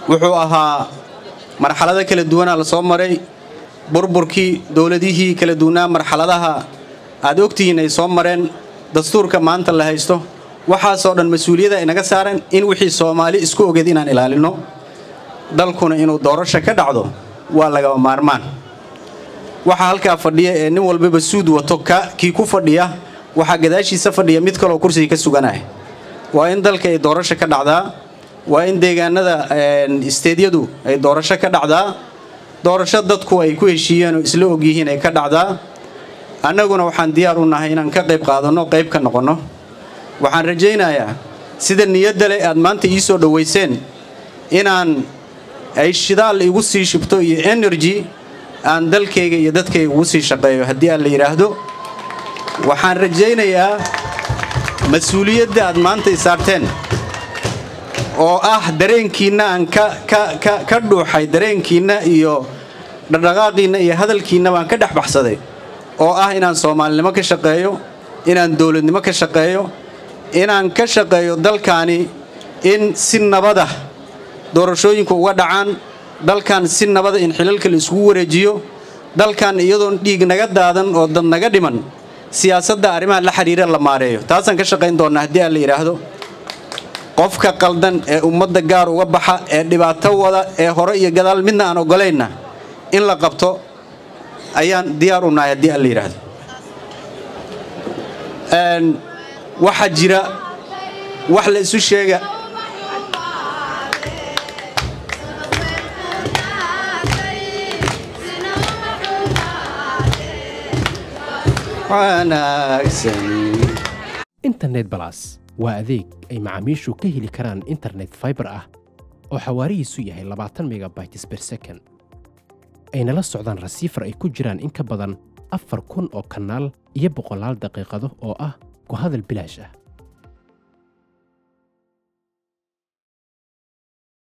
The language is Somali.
wuxuu ahaa marxalado kala duwanaa la soo maray burburkii dowladihii kala duwanaa marxaladaha aad ogtihiin ay soo mareen dastuurka maanta la haysto waxaasoo dhan mas-uuliyada inaga saaran in wixii soomaali isku ogeed inaan ilaalinno dalkuna inuu doorasho ka dhacdo waa lagaba maarmaan waxaa halkaa fadhiya ee nin walbaba suud wato kii ku fadhiya waxaa gadaashiisa fadhiya mid kaloo kursiga ka suganaya waa in dalka ay doorasho ka dhacdaa waa in deegaanada isteedyadu ay doorasho ka dhacdaa doorasho dadku ay ku heshiiyeen oo isla ogyihiin ay ka dhacdaa annaguna waxaan diyaar u nahay inaan ka qayb qaadanno qayb ka noqonno waxaan rajaynayaa sida niyadda leh aad maanta ii soo dhowayseen inaan ay shidaal igu sii shibto iyo energy aan dalkayga iyo dadkayga ugu sii shaqeeyo haddii aan la yidhaahdo waxaan rajaynayaa mas-uuliyadda aad maanta i saarteen oo ah dareenkiinna aan ka dhuuxay dareenkiinna iyo dhaqdhaqaaqiinna iyo hadalkiinna baan ka dhex baxsaday oo ah inaan soomaalinimo ka shaqeeyo inaan dowladnimo ka shaqeeyo inaan ka shaqeeyo dalkaani in si nabada doorashooyinku uga dhacaan dalkan si nabada in xilalka la isugu wareejiyo dalkan iyadoon dhiig naga daadan oo dad naga dhiman siyaasadda arrimaha la xidhiira la maareeyo taasaan ka shaqayn doonnaa haddii aan la yidhaahdo qofka qaldan ee ummadda gaar uga baxa ee dhibaato wada ee hore iyo gadaal midna aan ogolaynna in la qabto ayaan diyaar u nahay haddii aan la yidhaahdo waxaa jira wax la isu sheega internet balas waa adeeg ay macaamiishu ka heli karaan internet faibar ah oo xawaarihiisu yahay labaatan megabytes ber second ayna la socdaan rasiifar ay ku jiraan in ka badan afar kun oo kanaal iyo boqolaal daqiiqado oo ah ku hadal bilaash ah